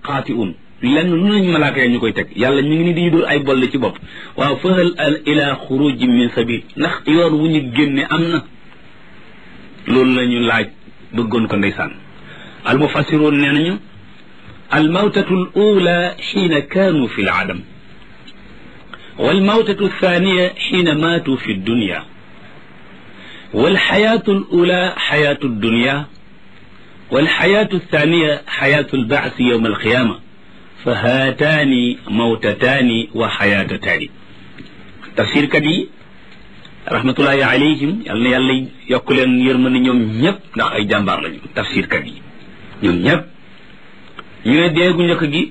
xaati'un lenn lu nañ malaaka ya ñu koy teg yàlla ñu ngi ni di dóor ay bolle ci bopp waaw fahal al ila xurujin min sabil ndax yoon wu ñu génne am na loolu la ñu laaj bëggoon ko ndeysaan al mufassiroon nee nañu al mawtatu al ula xiina kaanu fi l adam wal mawtatu althaniya xiina maatu fi dunya wal xayaatu al ula xayaatu dunya wal xayaatu althaniya xayaatu albaasi yowma alqiyama fa haataani mawtataani wa xayaatataani tafsirkat yi rahmatullahi alayhim yal na yàlla yokk leen yërmande ñoom ñëpp ndax ay jàmbaar lañu tafsirkat yi ñoom ñëpp ñu ne deegu njëkk gi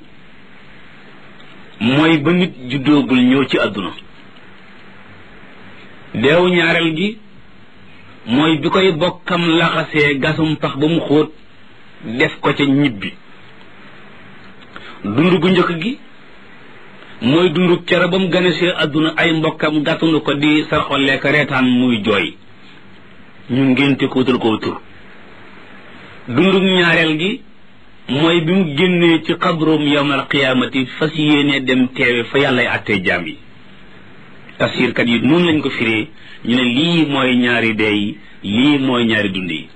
mooy ba nit juddoogul ñëw ci àdduna deewu ñaareel gi mooy bi koy bokkam laxasee gasum pax ba mu xóot def ko ca ñibbi dund gu njëkk gi mooy dundu kere ba mu ganesee àdduna ay mbokkam gàttanu ko di sarxollee ko reetaan muy jooy ñu ngénte ko wutal ko tur dundu ñaareel gi mooy bi mu génnee ci xabroom yawmal qiyaamati fas yéene dem teewe fa yàllay àttee jaam yi tafsirkat yi noonu lañ ko firee ñu ne lii mooy ñaari dee yi lii mooy ñaari dund yi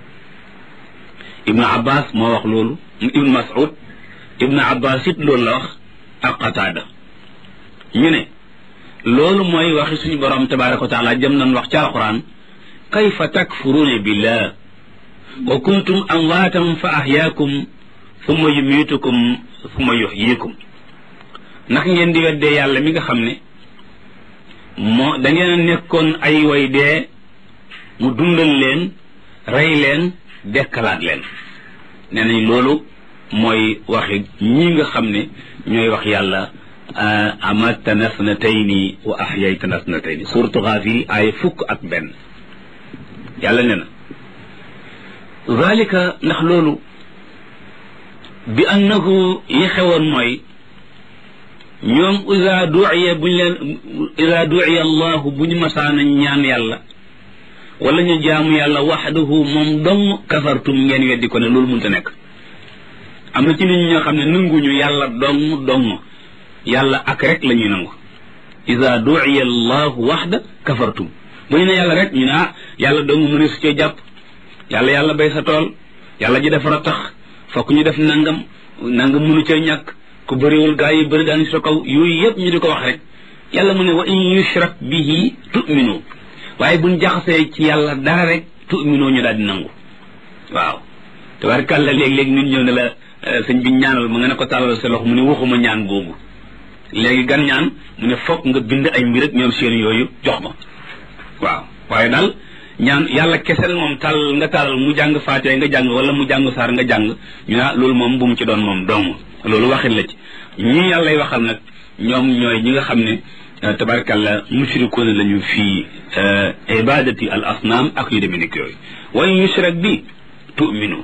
ibnu abbas moo wax loolu ibnu mas'ud ibnu abbas it loolu la wax ak qataada ñu ne loolu mooy waxi suñu borom tabaraka wa taala jëm nañ wax ci alquran kayfa takfuruuna billah wa kuntum amwaatan fa ahyaakum summa yumiitukum summa yuxyiikum ndax ngeen di weddee yàlla mi nga xam ne moo da ngeen a nekkoon ay way dee mu dundal leen rey leen dekkalaat leen nee nañ loolu mooy waxi ñi nga xam ne ñooy wax yàlla amatana snatayni wa ahyaytana snatayni suratu Gaafir ay fukk ak benn yàlla ne na zalika ndax loolu bi annahu yi xewoon mooy ñoom ida duiya buñ leen ida duiya allahu bu ñu masaana ñaan yàlla wala ñu jaamu yàlla waxdahu moom dong kafartum ngeen weddi ko ne loolu mënta nekk am na ci nit ñi ñoo xam ne nanguñu yàlla dong dong yàlla ak rek la ñuy nangu ida duiya allahu waxda kafartum bu ñu ne yàlla rek ñu ne ah yàlla dong mëne su cee jàpp yàlla yàlla bay sa tool yàlla ji defar a tax fokk ñu def nangam nangam mënu cee ñàkk ku bëriwul gaa yi bëri daan sa kaw yooyu yëpp ñu di ko wax rek yàlla mu ne wa in yushrak bihi tu'minu waaye buñ jaxasee ci yàlla dara rek tu'minu ñu daal di nangu waaw tabarkàlla léeg-léeg nit ñëw ne la sëñ bi ñaanal ma nga ne ko tàllal sa loxo mu ne waxuma ñaan boobu léegi gan ñaan mu ne fokk nga bind ay mbir ak ñoom seen yooyu jox ma waaw waaye daal ñaan yàlla kesel moom tàll nga tàllal mu jàng faatee nga jàng wala mu jàng saar nga jàng ñu ne loolu moom bu mu ci doon moom dong loolu waxin la ci ñi yàllay waxal nag ñoom ñooy ñi nga xam ne tabarkalla mushrikoon lañu fii ibadati al asnaam ak yu demee nekk yooyu wa in yushrak bi tu'minu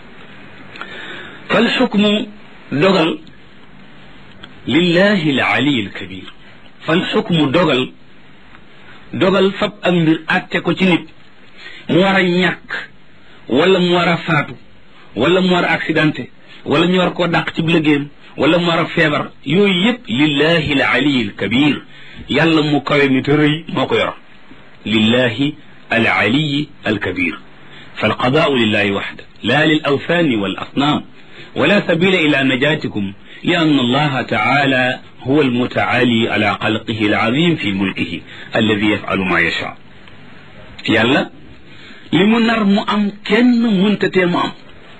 fal xukmu dogal lillahi al ali al kabir fal xukmu dogal dogal fab ak mbir àtte ko ci nit mu war a ñàkk wala mu war a faatu wala mu war a accidenté wala ñu war koo dàq ci liggéeyam wala mu war a feebar yooyu yëpp lillahi al ali al kabir yàlla mu kawe mi te rëy moo ko yor lillahi al ali al kabir فالقضاء لله وحده لا للأوثان والأصنام ولا سبيل إلى نجاتكم لأن الله تعالى هو المتعالي على خلقه العظيم في ملكه الذي يفعل ما يشاء يلا li mu nar mu am kenn muntatee mu am